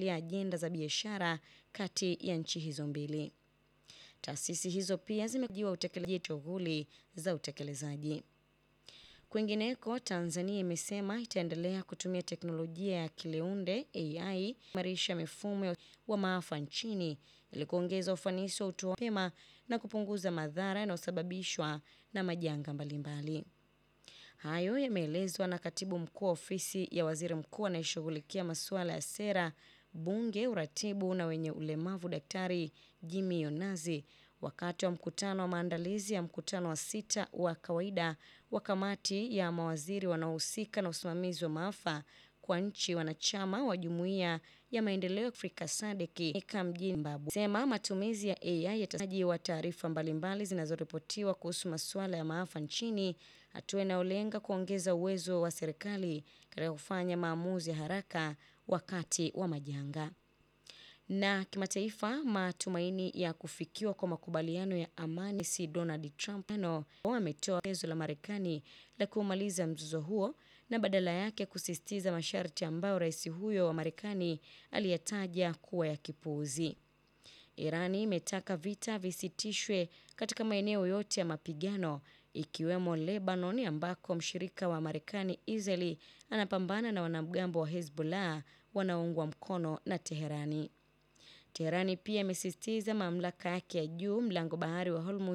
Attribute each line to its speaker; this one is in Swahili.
Speaker 1: kufuatilia ajenda za biashara kati ya nchi hizo mbili. Taasisi hizo pia zimejiwa utekelezaji shughuli za utekelezaji. Kwingineko, Tanzania imesema itaendelea kutumia teknolojia ya Kileunde AI kuimarisha mifumo wa maafa nchini ili kuongeza ufanisi wa utoaji mapema na kupunguza madhara yanayosababishwa na majanga mbalimbali. Hayo yameelezwa na katibu mkuu wa ofisi ya waziri mkuu anayeshughulikia masuala ya sera, bunge, uratibu na wenye ulemavu, Daktari Jimmy Yonazi wakati wa mkutano wa maandalizi ya mkutano wa sita wa kawaida wa kamati ya mawaziri wanaohusika na usimamizi wa maafa kwa nchi wanachama wa jumuiya ya maendeleo ya Afrika SADC mjini Zimbabwe. Sema matumizi ya AI yatasaji wa taarifa mbalimbali zinazoripotiwa kuhusu masuala ya maafa nchini, hatua inayolenga kuongeza uwezo wa serikali katika kufanya maamuzi ya haraka wakati wa majanga. Na kimataifa, matumaini ya kufikiwa kwa makubaliano ya amani si Donald Trump no ametoa pendekezo la Marekani la kumaliza mzozo huo na badala yake kusisitiza masharti ambayo rais huyo wa Marekani aliyataja kuwa ya kipuuzi. Irani imetaka vita visitishwe katika maeneo yote ya mapigano ikiwemo Lebanon ambako mshirika wa Marekani Israeli anapambana na wanamgambo wa Hezbollah wanaoungwa mkono na Teherani. Teherani pia imesisitiza mamlaka yake ya juu mlango bahari wa Hormuz